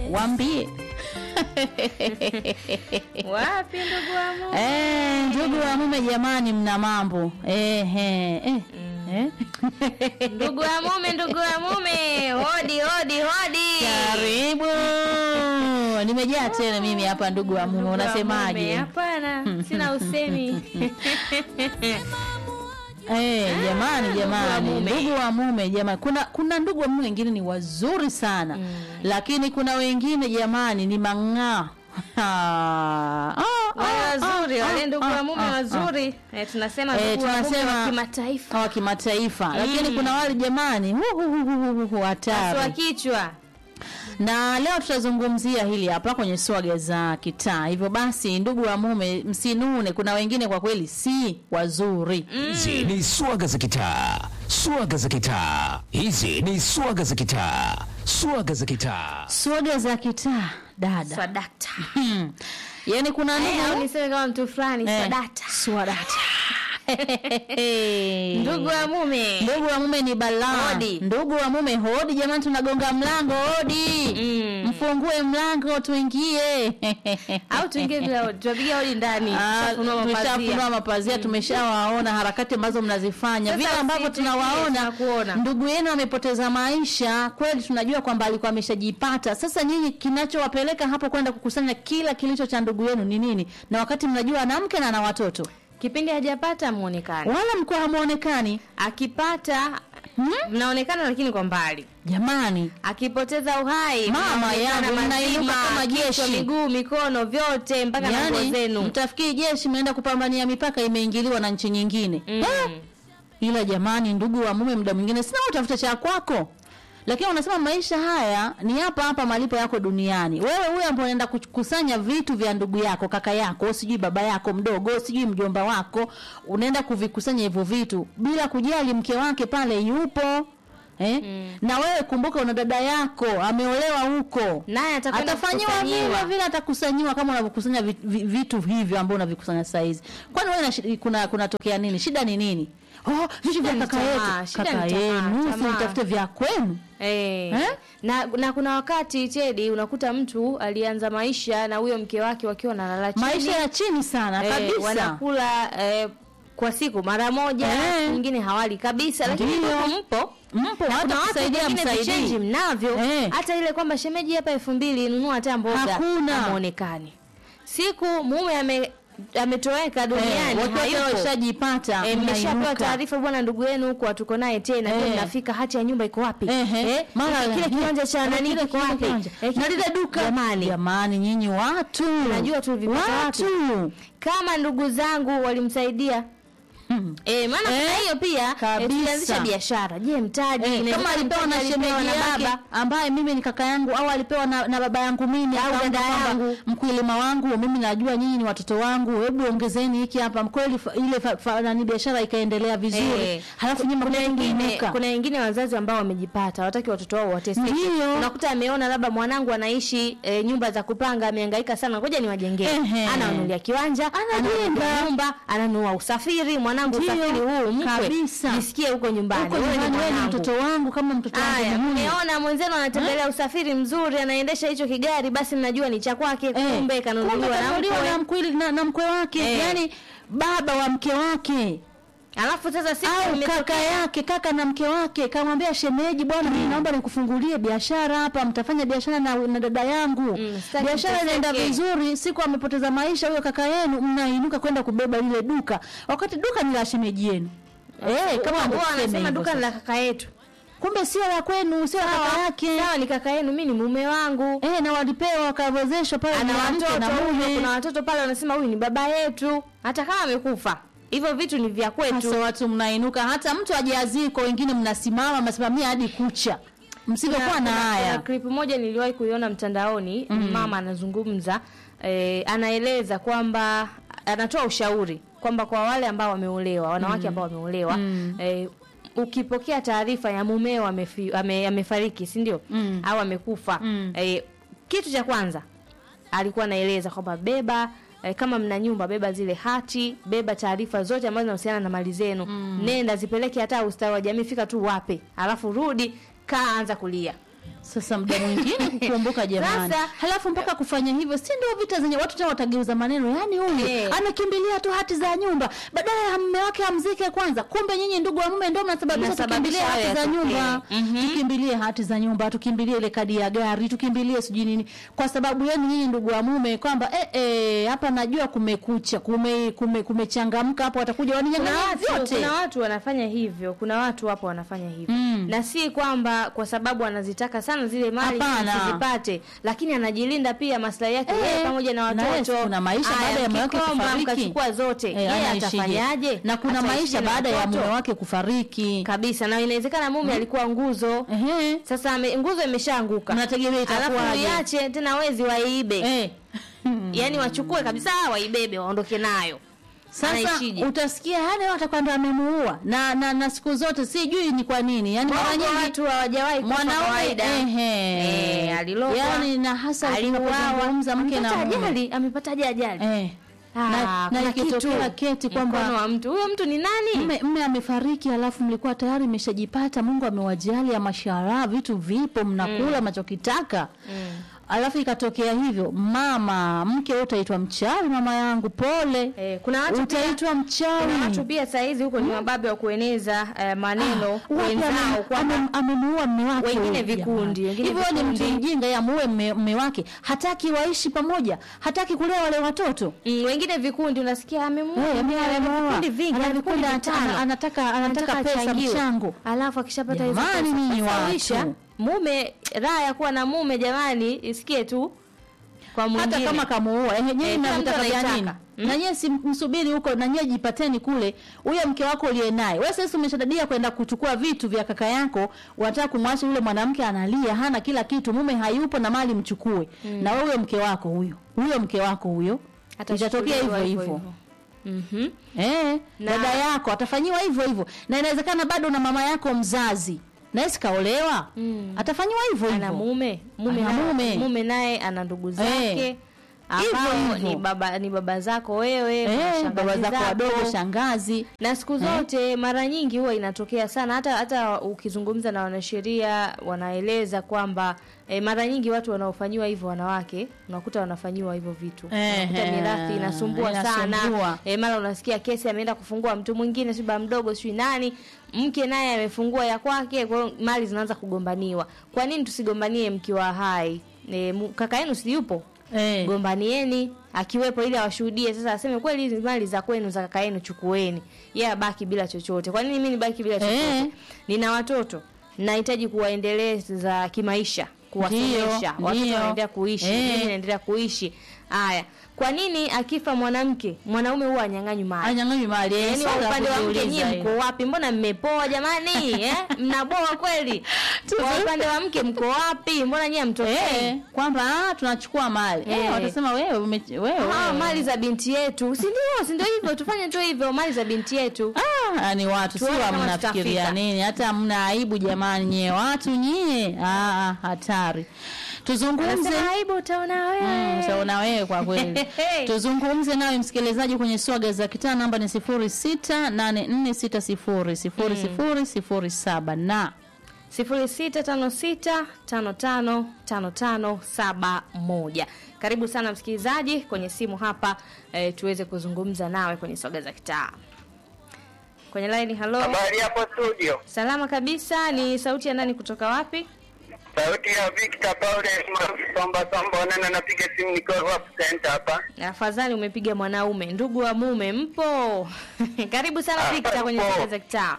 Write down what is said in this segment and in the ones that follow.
waambie Wapi ndugu wa Mungu? Eh, ndugu wa mume jamani, mna mambo eh, eh, eh. Eh? Ndugu wa mume, ndugu wa mume, hodi hodi hodi. Karibu, nimejaa tena mimi hapa. Ndugu wa mume, Ndugu wa mume, unasemaje? Hapana, sina usemi. Eh, jamani jamani, mume. ndugu wa mume jamani, kuna kuna ndugu wa mume wengine ni wazuri sana lakini kuna wengine jamani ni mang'aa. Ah, ah, Wale ah, wazuri, ah, wale ah, ndugu ah, wa mume ah, wazuri. Eh, tunasema Eh, ndugu wa mume tunasema- wa kimataifa. wa kimataifa, lakini kuna wale jamani hu, hu, hu, hu, hu, hu, Pasua hatari. kichwa. Na leo tutazungumzia hili hapa kwenye swaga za kitaa. Hivyo basi, ndugu wa mume, msinune. Kuna wengine kwa kweli si wazuri. Hizi ni swaga za kitaa, swaga za kitaa. Hizi ni swaga za kitaa, swaga za kitaa. Swaga za kitaa, dada. Swadakta. Hmm. Yaani kuna Eh, au ndugu niseme kama mtu fulani Eh, swadakta. swadata. Ndugu wa mume. Ndugu wa mume ni balaa. Hodi. Ndugu wa mume hodi, jamani, tunagonga mlango hodi. Mm. Mfungue mlango tuingie. Au tuingie bila hodi. Tuwapigia hodi ndani. Ah, Tushafunua mapazia. tushafunua mapazia tumeshawaona harakati ambazo mnazifanya Sasa vile ambavyo sisi tunawaona tunakuona. ndugu yenu amepoteza maisha kweli tunajua kwamba alikuwa ameshajipata sasa nyinyi kinachowapeleka hapo kwenda kukusanya kila kilicho cha ndugu yenu ni nini na wakati mnajua ana mke na ana watoto Kipindi hajapata muonekano. wala mkuwa hamuonekani Akipata mnaonekana lakini kwa mbali. jamani Akipoteza uhai Mama mnaonekana yangu, mnainuka mazima, kama kichwa, jeshi. miguu, mikono vyote mpaka na nguo yani zenu. mtafikiri jeshi mnaenda kupambania mipaka imeingiliwa na nchi nyingine Mm. Eh, ila jamani ndugu wa mume muda mwingine sina utafuta cha kwako lakini unasema maisha haya ni hapa hapa malipo yako duniani wewe huyo ambaye unaenda kukusanya vitu vya ndugu yako kaka yako sijui baba yako mdogo sijui mjomba wako unaenda kuvikusanya hivyo vitu bila kujali mke wake pale yupo Eh? na wewe kumbuka una dada yako ameolewa huko Naye atakwenda atafanyiwa kukusanyiwa. vile vile atakusanyiwa kama unavyokusanya vi- vi- vitu hivyo ambavyo unavikusanya saa hizi kwani wewe na shi- kuna kunatokea nini shida ni nini oh vitu vya ni kaka tamaa, yetu shida kaka ni tamaa, yenu si tamaa. mtafute vya kwenu Eh. Eh? Na, na kuna wakati Chedi unakuta mtu alianza maisha na huyo mke wake wakiwa wanalala chini. maisha ya chini sana eh, kabisa wanakula eh, kwa siku mara moja, Eh. nyingine hawali kabisa, lakini Ndiyo. huko mpo mpo na hata kuna watu kusaidia wengine vichenji msaidii mnavyo Eh. hata ile kwamba shemeji hapa elfu mbili nunua hata mboga Hakuna. hamuonekani siku mume ame ametoweka duniani wakiwa hayupo. washajipata Eh, mmeshapewa mnainuka. taarifa bwana ndugu yenu huko hatuko naye tena Eh. je mnafika hati ya nyumba iko wapi Ehe. Eh, Mara kile ehe. kiwanja cha Eh, nani kile kiko kile wapi kiwanja. Eh, na lile duka jamani jamani nyinyi watu Najua tulivipata wapi. watu kama ndugu zangu walimsaidia Hmm. Eh, maana Eh, kuna hiyo pia eh, kabisa. tulianzisha biashara je mtaji Eh, inawezekana kama alipewa mtaji na alipewa shemeji na yake baba ambaye mimi ni kaka yangu au alipewa na, na baba yangu mimi Au akaona dada kwamba yangu. mkulima wangu mimi najua nyinyi ni watoto wangu hebu ongezeni hiki hapa kweli fa- ile fa, fa, nani biashara ikaendelea vizuri Eh, halafu nyinyi kuna mnakuja wengine kuinuka. kuna wengine wazazi ambao wamejipata wataki watoto wao wateseke Ndiyo. unakuta ameona labda mwanangu anaishi e, nyumba za kupanga amehangaika sana ngoja niwajengee Ehe. ananunulia kiwanja Anajenga. ananunulia nyumba ananunua usafiri mwanangu Ndiyo, usafiri huu mkwe kabisa. jisikie huko nyumbani huko wewe ni nyumbani wewe ni mwanangu. mtoto wangu kama mtoto wangu Aya, mimi. mmeona mwenzenu anatembelea usafiri mzuri anaendesha hicho kigari basi mnajua ni cha kwake Eh, kumbe kumbe kanunuliwa na kanunuliwa mkwe na mkwili na, na mkwe wake Eh. yani baba wa mke wake alafu sasa siku au imetokea- kaka yake kaka na mke wake kamwambia shemeji bwana mimi naomba nikufungulie biashara hapa mtafanya biashara na, na dada yangu Mm, sitaki biashara mteseke. inaenda vizuri siku amepoteza maisha huyo kaka yenu mnainuka kwenda kubeba lile duka wakati duka ni la shemeji yenu eh kama Huwa- ndo huwa tuseme anasema hivyo duka ni sasa. la kaka yetu kumbe sio la kwenu sio la kaka yake sawa ni kaka yenu mi ni mume wangu eh na walipewa wakawezeshwa pale ana na mke watoto na huyu, mume kuna watoto pale wanasema huyu ni baba yetu hata kama amekufa hivyo vitu ni vya kwetu Hasa watu mnainuka hata mtu ajaziko wengine mnasimama mnasimamia hadi kucha msivyokuwa na Kuna- kuna haya clip moja niliwahi kuiona mtandaoni mama anazungumza eh, anaeleza kwamba anatoa ushauri kwamba kwa wale ambao wameolewa wanawake ambao wameolewa eh, ukipokea taarifa ya mumeo amefi, ame, amefariki si ndio Mm. au amekufa Mm. eh, kitu cha kwanza alikuwa anaeleza kwamba beba eh, kama mna nyumba beba zile hati beba taarifa zote ambazo zinahusiana na mali zenu nenda zipeleke hata ustawi wa jamii fika tu wape alafu rudi kaa anza kulia Sasa muda mwingine kukumbuka jamani, Sasa- halafu mpaka kufanya hivyo, si ndio vita zenye watu tena watageuza maneno. Yani huyu Eh. anakimbilia tu hati za nyumba badala ya mume wake amzike kwanza. Kumbe nyinyi ndugu wa mume ndio mnasababisha Mnasababisha tukimbilie hati hayo za yatokee. nyumba, Mhm. tukimbilie hati za nyumba, tukimbilie ile kadi ya gari, tukimbilie sijui nini, kwa sababu yenu nyinyi ndugu wa mume kwamba eh, eh, hapa najua kumekucha, kume kume kumechangamka hapo, watakuja kuna waninyang'anya watu, vyote. kuna watu wanafanya hivyo kuna watu hapo wanafanya hivyo Mm. na si kwamba kwa sababu anazitaka sana zile mali Hapana. zipate lakini anajilinda pia maslahi yake Eh, yeye pamoja na na watoto yes, kuna maisha Haya, baada ya mume wake mkikomba, kufariki. mkachukua zote Eh, yeye anaishije? atafanyaje na kuna Ataishi maisha na baada ya watoto? mume wake kufariki. kabisa na inawezekana mume alikuwa nguzo Ehe. sasa ame, nguzo imeshaanguka Mnategemea alafu itakuwaje? iache tena wezi waibe Eh. yaani wachukue kabisa waibebe waondoke nayo Sasa Anaishije? utasikia yani watakuwa ndo amemuua na, na na siku zote sijui ni kwa nini yani mara Wapo nyingi watu hawajawahi kufa mwanaume kawaida. ehe Eh, alilogwa. yani na hasa aliuawa unapozungumza mke na Amepata mume ajali amepataje ajali eh Ah, na, na kuna ikitokea kitu. keti mkono kwamba wa mtu huyo mtu ni nani mme mme amefariki alafu mlikuwa tayari mmeshajipata Mungu amewajali ya mashallah vitu vipo mnakula mnachokitaka alafu ikatokea hivyo mama mke wewe utaitwa mchawi mama yangu pole Eh, kuna watu pia- utaitwa mchawi kuna watu pia saa hizi huko ni mababe wa kueneza eh, maneno Wapi wenzao ame- kwamba ame- amemuua mme wake Wengine huyu vikundi, jamani. wengine hivyo ni mtu vikundi. mjinga ya muue mme, mme wake hataki waishi pamoja hataki kulea wale watoto mm, wengine vikundi unasikia amemuua Eh, ame- ana amemuua. vikundi vingi Ana ana vikundi vikundi, vitano. ana- anataka anataka pesa achangiwe. mchango alafu akishapata hizo Jamani, pesa, nyinyi sasa watu. wisha, mume raha ya kuwa na mume jamani isikie tu kwa mwingine hata kama kamuua eh, nyinyi Eh, kila mtu mnavitaka vya nini anaitaka. Mm. na nyie si msubiri huko na nyie jipateni kule huyo mke wako uliye naye wewe sasa umeshadadia kwenda kuchukua vitu vya kaka yako unataka kumwacha yule mwanamke analia hana kila kitu mume hayupo na mali mchukue na wewe mke wako huyo huyo mke wako huyo itatokea hivyo hivyo Mhm. eh Na- dada yako atafanyiwa hivyo hivyo na inawezekana bado na mama yako mzazi naye sikaolewa Mm. atafanyiwa hivyo ana hivyo mume mume Ana naye- mume. mume naye ana ndugu zake Eh. ambao Hivyo hivyo. ni baba ni baba zako wewe eh shangazi baba zako wadogo shangazi na siku zote mara nyingi huwa inatokea sana hata hata ukizungumza na wanasheria wanaeleza kwamba e, mara nyingi watu wanaofanyiwa hivyo wanawake unakuta wanafanyiwa hivyo vitu Ehe, unakuta mirathi inasumbua, inasumbua. sana e, mara unasikia kesi ameenda kufungua mtu mwingine si baba mdogo sijui nani mke naye amefungua ya kwake kwa hiyo mali zinaanza kugombaniwa kwa nini tusigombanie mkiwa hai e, mu- kaka yenu si yupo eh gombanieni akiwepo ili awashuhudie sasa aseme kweli hizi mali za kwenu za kaka yenu chukueni yeye abaki bila chochote kwa nini mimi nibaki bila chochote Eh. nina watoto nahitaji kuwaendeleza kimaisha kuwasomesha Ndio, watoto ndio. wanaendelea kuishi Eh. mimi naendelea kuishi haya kwa nini akifa mwanamke mwanaume huwa anyang'anywi mali anyang'anywi mali eh, yaani wa swali la upande wa mke kujiuliza nyie hilo. mko wapi mbona mmepoa jamani eh? mnaboa kweli kwa upande wa mke mko wapi mbona nyie mtokei eh kwamba ah, tunachukua mali eh, Eh. watasema wewe ume, wewe, Ah, wewe. mali za binti yetu si ndio si ndio hivyo tufanye tu hivyo mali za binti yetu Ah, ni watu Tuone sio kama mnafikiria tutafika. nini hata mna aibu jamani nyie watu nyie ah, ah, hatari tuzungumze Anasema aibu utaona Mm, wewe utaona wewe kwa kweli tuzungumze nawe msikilizaji kwenye swaga za kitaa namba ni sifuri sita nane nne sita sifuri sifuri sifuri sifuri saba na sifuri sita tano sita tano tano tano tano saba moja karibu sana msikilizaji kwenye simu hapa eh, tuweze kuzungumza nawe kwenye soga za kitaa kwenye line halo Habari hapo studio. salama kabisa ni sauti ya nani kutoka wapi Sauti ya Victor Paule maarufu Somba Somba Onana napiga simu nikiwa Rwap Center hapa. afadhali umepiga mwanaume ndugu wa mume mpo karibu sana Ah, Victor kwenye mpo. soga za kitaa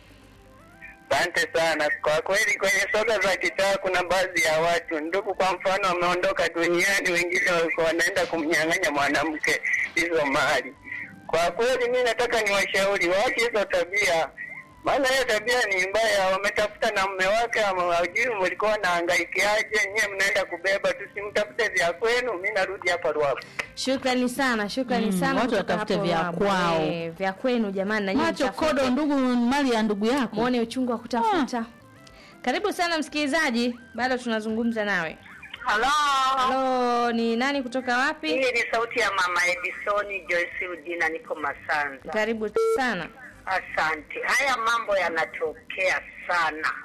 Asante sana. Kwa kweli kwenye soga za kitaa kuna baadhi ya watu ndugu, kwa mfano, wameondoka duniani, wengine walikuwa wanaenda kumnyang'anya mwanamke hizo mali. Kwa kweli mi nataka niwashauri waache hizo tabia, maana hiyo tabia ni mbaya. Wametafuta na mume wake, ama hawajui mlikuwa wanahangaikiaje, nyewe mnaenda kubeba. Tusimtafute vya kwenu. Mi narudi hapa Ruavu. Shukrani sana, shukrani Mm, sana. watu kutoka watafute hapo vya Ruabu. kwao. Eh, vya kwenu jamani, na nyinyi macho mtafute. kodo ndugu mali ya ndugu yako muone uchungu wa kutafuta. Karibu sana msikilizaji, bado tunazungumza nawe. Halo, Halo, ni nani kutoka wapi? hii ni sauti ya mama Edisoni Joyce Udina, niko Masanza. Karibu sana. Asante. Haya mambo yanatokea sana,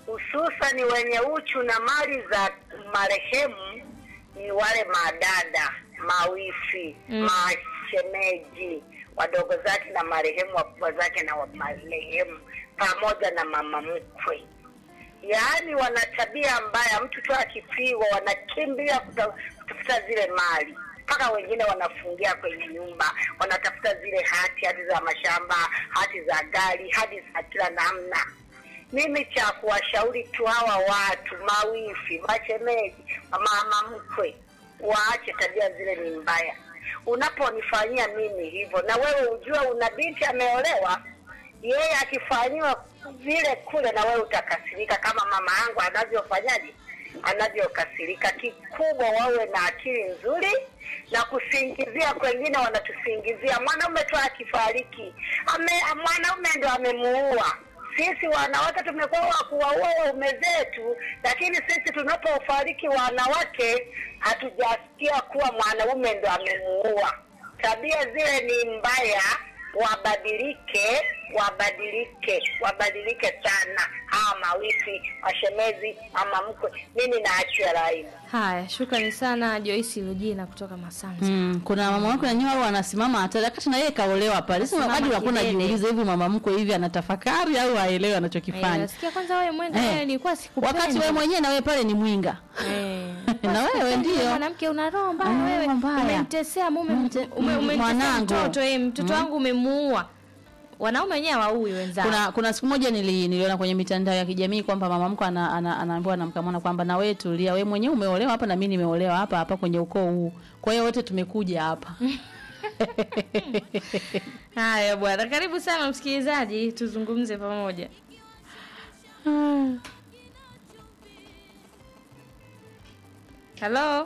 hususani wenye uchu na mali za marehemu ni wale madada, mawifi, Mm. mashemeji, wadogo zake na marehemu, wakubwa zake na wa- marehemu, pamoja na mama mkwe. Yaani wana tabia mbaya, mtu tu akifiwa wanakimbia kuta- kutafuta zile mali, mpaka wengine wanafungia kwenye nyumba, wanatafuta zile hati, hati za mashamba, hati za gari, hati za kila namna. Mimi cha kuwashauri tu hawa watu mawifi, mashemeji, mama mkwe, waache tabia zile, ni mbaya. Unaponifanyia mimi hivyo, na wewe ujue una binti ameolewa, yeye akifanyiwa vile kule, na wewe utakasirika kama mama yangu anavyofanyaje, anavyokasirika. Kikubwa wawe na akili nzuri na kusingizia, kwengine wanatusingizia mwanaume tu akifariki ame, mwanaume ndo amemuua. Sisi wanawake tumekuwa wa kuwaua waume zetu, lakini sisi tunapofariki wanawake hatujasikia kuwa mwanaume ndo amemuua. Tabia zile ni mbaya, wabadilike, wabadilike, wabadilike sana. Hawa mawifi, mashemezi, mama mkwe, mimi naachia laini. Haya, shukrani sana Joyce Lujina kutoka Masanza. Mm, kuna mama wako na nyuma wanasimama hatari wakati na yeye kaolewa pale. Sema Anasimama hadi unakuwa kidete. unajiuliza hivi mama mkwe hivi anatafakari au haelewi Eh, anachokifanya. nasikia kwanza wewe mwenga Eh. wewe nilikuwa sikupendi. Wakati wewe mwenyewe na wewe pale ni mwinga. Eh. Na wewe Sikupendi, ndio. mwanamke una roho mbaya Una wewe. roho mbaya. Umemtesea mume Umemte- ume, umemtesea mwanangu. mtoto eh, mtoto wangu umemuua. Wanaume wenyewe hawaui wenzao. Kuna kuna siku moja nili, niliona kwenye mitandao ya kijamii kwamba mama mkwe ana, ana, anaambiwa na mkamwana kwamba na wewe tulia, wewe mwenyewe umeolewa hapa na mimi nimeolewa hapa hapa kwenye ukoo huu. Kwa hiyo wote tumekuja hapa. Haya bwana, karibu sana msikilizaji, tuzungumze pamoja. Halo,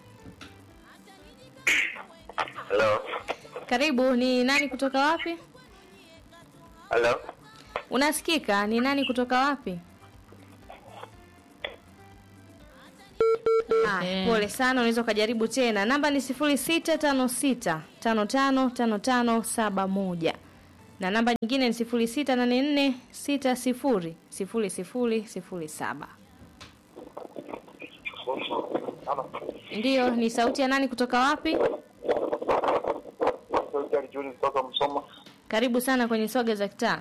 Hello. karibu. Ni nani kutoka wapi? Hello. Unasikika? Ni nani kutoka wapi? Ah, Eh. pole sana, unaweza ukajaribu tena. Namba ni sifuri sita tano sita tano tano tano tano saba moja na namba nyingine ni sifuri sita nane nne sita sifuri sifuri sifuri sifuri saba. Ndiyo, ni sauti ya nani kutoka wapi? Juni kutoka Msoma. Karibu sana kwenye soga za kitaa.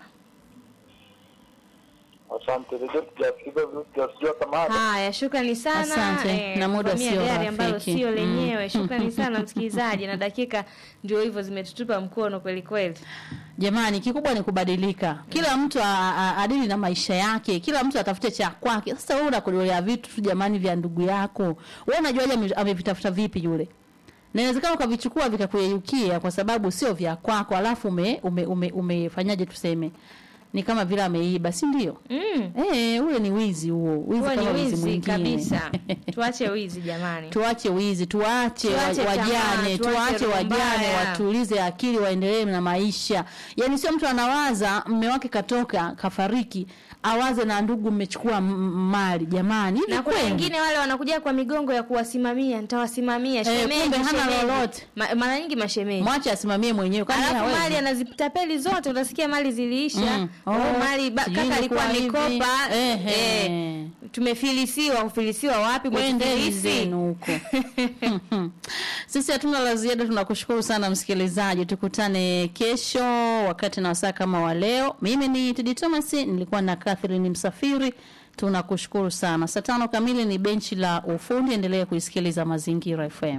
Asante. Redio tujasikiza tujasijua samahani. Haya, shukrani sana. Asante, na muda kuvamia sio gari ambalo rafiki. sio Mm. lenyewe. Shukrani sana msikilizaji, na dakika ndio hivyo zimetutupa mkono kweli kweli. Jamani, kikubwa ni kubadilika. Kila mtu a- a- adili na maisha yake, kila mtu atafute cha kwake. Sasa wewe unakodolea vitu tu jamani vya ndugu yako, wewe unajuaje ame- amevitafuta vipi yule? Na inawezekana ukavichukua vikakuyeyukia kwa sababu sio vya kwako, alafu ume, ume, ume, umefanyaje tuseme ni kama vile ameiba, si ndio? Mm. Eh, ule ni wizi huo, wizi Huo ni kama wizi wizi mwingine kabisa. Tuache wizi jamani. tuache wizi, tuache, Tuache wa- wajane, tamaa, tuache tuache roho wajane mbaya. watulize akili, waendelee na maisha. Yaani sio mtu anawaza mme wake katoka kafariki, awaze na ndugu mmechukua m- m- mali. Jamani, hivi Na kuna kweli? wengine wale wanakuja kwa migongo ya kuwasimamia, nitawasimamia Eh, shemeji, kumbe hana shemeji. lolote. Ma, mara nyingi mashemeji. mwache asimamie mwenyewe, kwani Alafu hawezi? mali anazitapeli zote, utasikia mali ziliisha. Mm. Oh, Oh, mali ba, sijui kaka alikuwa ilikuwa hivi. amekopa. Ehe. Eh, tumefilisiwa, kufilisiwa wapi? Kwendeni Mtufilisi. zenu huko. Sisi hatuna la ziada, tunakushukuru sana msikilizaji. Tukutane kesho wakati na wasaa kama wa leo. Mimi ni Tidi Thomas, nilikuwa na Catherine Msafiri. Tunakushukuru sana. Saa tano kamili ni benchi la ufundi. Endelee kuisikiliza Mazingira FM.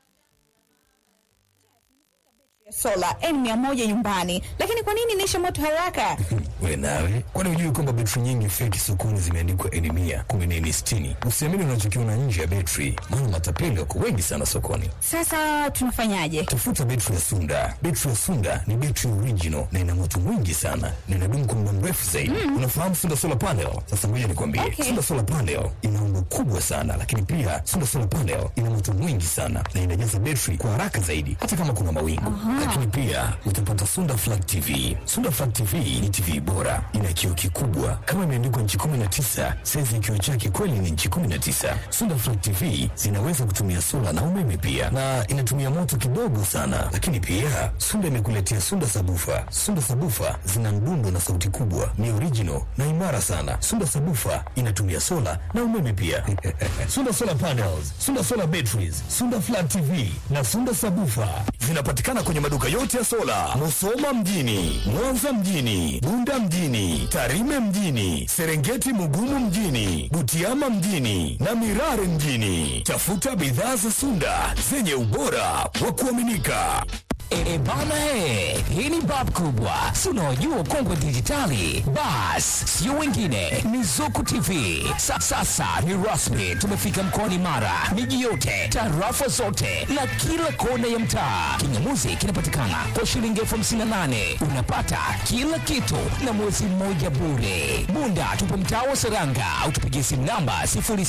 sola N100 nyumbani, lakini kwa nini inaisha moto haraka? We nawe, kwani hujui kwamba betri nyingi feki sokoni zimeandikwa N mia kumi na N sitini? Usiamini unachokiona nje ya betri, maana matapeli wako wengi sana sokoni. Sasa tunafanyaje? Tafuta betri ya Sunda. Betri ya Sunda ni betri original na ina moto mwingi sana na inadumu kwa muda mrefu zaidi. Unafahamu Sunda solar panel? Sasa ngoja nikwambie, Okay. Sunda solar panel ina umbo kubwa sana, lakini pia Sunda solar panel ina moto mwingi sana na inajaza betri kwa haraka zaidi, hata kama kuna mawingu. Lakini pia utapata Sunda Flat TV. Sunda Flat TV ni TV bora, ina kioo kikubwa kama imeandikwa nchi 19. Saizi ya kioo chake kweli ni nchi 19. Sunda Flat TV zinaweza kutumia sola na umeme pia, na inatumia moto kidogo sana. Lakini pia Sunda imekuletea Sunda Sabufa. Sunda Sabufa zina mdundo na sauti kubwa, ni original na imara sana. Sunda Sabufa inatumia sola na umeme pia. Sunda Solar Panels, Sunda Solar Batteries, Sunda Flat TV na Sunda Sabufa zinapatikana kwenye maduka yote ya sola, Musoma mjini, Mwanza mjini, Bunda mjini, Tarime mjini, Serengeti Mugumu mjini, Butiama mjini na Mirare mjini. Tafuta bidhaa za Sunda zenye ubora wa kuaminika. E, bana he, hii ni bab kubwa, si unaojua kongwe dijitali. Bas, sio wengine, ni Zuku TV. Sa, sasa ni rasmi, tumefika mkoani Mara, miji yote, tarafa zote na kila kona ya mtaa. Kingamuzi kinapatikana kwa shilingi elfu hamsini na nane unapata kila kitu na mwezi mmoja bure. Bunda tupo mtaa wa Seranga au tupigie simu namba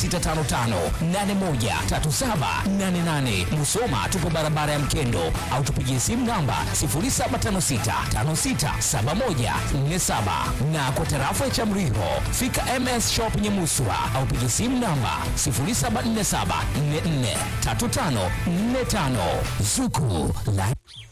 0655813788. Musoma tupo barabara ya Mkendo au tupigie simu namba 0756567147 na kwa tarafa ya Chamriho fika MS Shop Nyamuswa au pigie simu namba 0747443545 Zuku la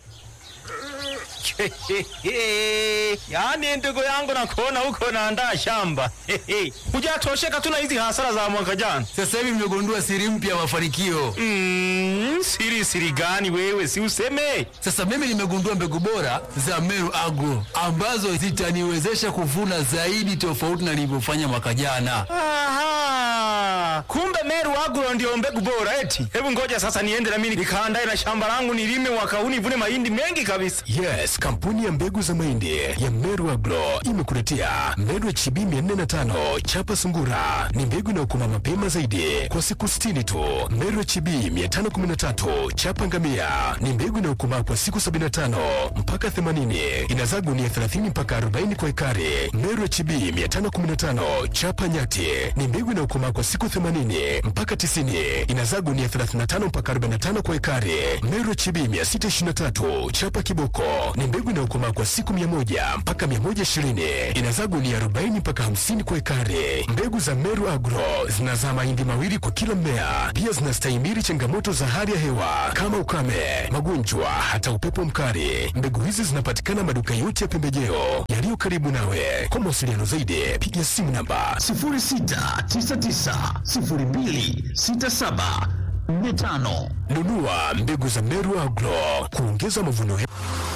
yaani ndugu yangu nakuona huko naandaa shamba hujatosheka tu na hizi hasara za mwaka jana Sasa hivi nimegundua siri mpya ya mafanikio. mm, siri siri gani wewe si useme Sasa mimi nimegundua mbegu bora za Meru Agro ambazo zitaniwezesha kuvuna zaidi tofauti na nilivyofanya mwaka jana. Aha, kumbe Meru Agro ndio mbegu bora eti. Hebu ngoja sasa niende na mimi nikaandae na shamba langu nilime mwaka huu nivune mahindi mengi kabisa. Yes, kampuni ya mbegu za mahindi ya Meru Agro imekuletea Meru HB 405 chapa sungura. Ni mbegu inayokoma mapema zaidi kwa siku 60 tu. Meru HB 513 chapa ngamia ni mbegu inayokomaa kwa siku 75 mpaka 80. Inazaa gunia 30 mpaka 40 kwa ekari. Meru HB 515 chapa nyati ni mbegu inayokomaa kwa siku 80 mpaka 90. Inazaa gunia 35 mpaka 45 kwa ekari. Meru HB 623 chapa kiboko ni mbegu inayokomaa kwa siku 100 mpaka 120. Inazaa gunia 40 mpaka 50 kwa ekari. Mbegu za Meru Agro zinazaa mahindi mawili kwa kila mmea. Pia zinastahimili changamoto za hali ya hewa kama ukame, magonjwa, hata upepo mkali. Mbegu hizi zinapatikana maduka yote ya pembejeo yaliyo karibu nawe. Kwa mawasiliano zaidi, piga simu namba 0699026745. Nunua mbegu za Meru Agro kuongeza mavuno.